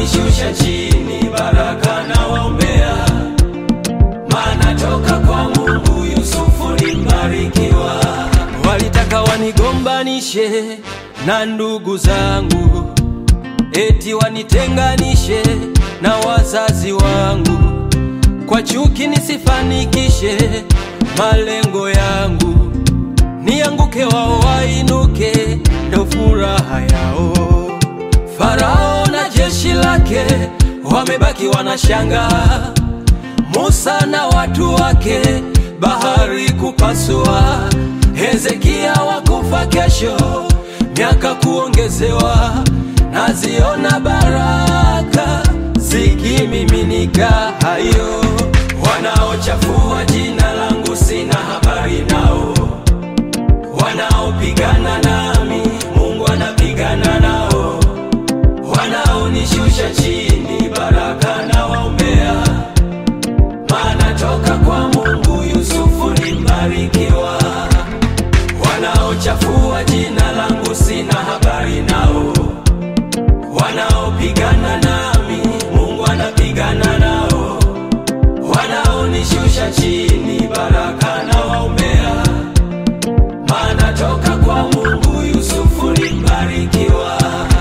wanaonishusha chini, baraka na waombea, maana toka kwa Mungu Yusufu ni mbarikiwa. Walitaka wanigombanishe na ndugu zangu, eti wanitenganishe na wazazi wangu, kwa chuki nisifanikishe malengo yangu, nianguke wao wainuke, ndo furaha yao. Farao na jeshi lake wamebaki wanashanga, Musa na watu wake bahari kupasua, Hezekia wakufa kesho, miaka kuongezewa, naziona baraka zikimiminika hayo. Wanaochafua jina langu sina habari nao, wanaopigana nami Mungu anapigana nao, wanaonishusha chini baraka na waombea, maana toka kwa Mungu Yusufu ni mbarikiwa. Wanaochafua jina langu sina habari nao, wanaopigana nami Mungu anapigana nao, wanaonishusha chini baraka na waombea, maana toka kwa Mungu Yusufu ni mbarikiwa.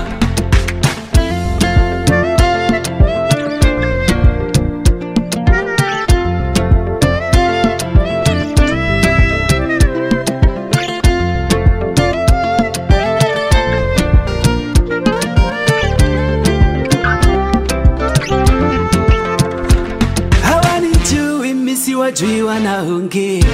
hawanijui mimi siwajui wanaongea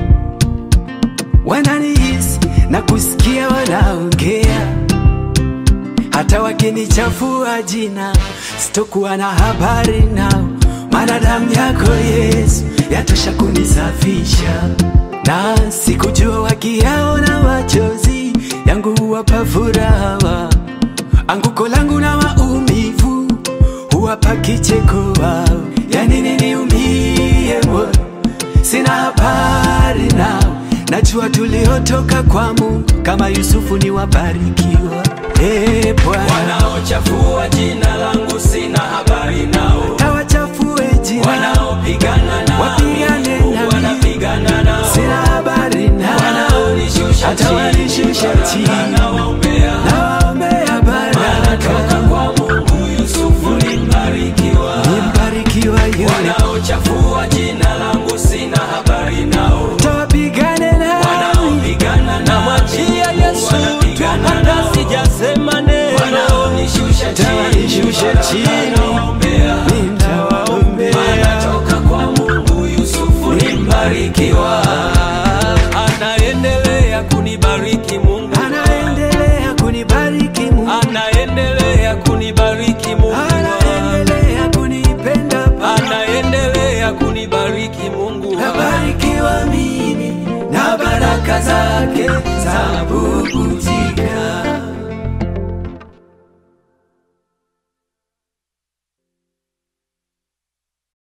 wananihisi na kusikia wanaongea hata wakinichafua jina sitokuwa na habari nao maana damu yako yesu yatosha kunisafisha na sikujua wakiyaona machozi yangu huwapa furaha anguko langu na maumivu huwapa kicheko wao yani niniumie moyo sina habari nao najua tuliotoka kwa mungu kama yusufu ni wabarikiwa hey, bwana Wanaochafua jina langu sina habari nao, tawachafue jina wanaopigana nami Wapigane Mungu nami. anapigana nao, sina habari nao wanaonishusha Hata chini wanishusha baraka chini. na waombea, nawaombea maana toka baraka kwa Mungu Yusufu ni mbarikiwa. nimbarikiwa yule Wanaochafua jina langu sina habari nao, tawapigane nao wanaopigana nami Namwachia Yesu tu wanapigana hata nao. sijasema neno, wanaonishusha Tawanishusha chini chini. baraka na waombea, nitawaombea maana toka kwa Mungu Yusufu ni mbarikiwa. anaendelea kunibariki Mungu, anaendelea kunibariki Mungu anaendelea kunibariki Mungu, anaendelea kunipenda Baba. anaendelea kunibariki Mungu. nabarikiwa mimi na baraka zake za bubujika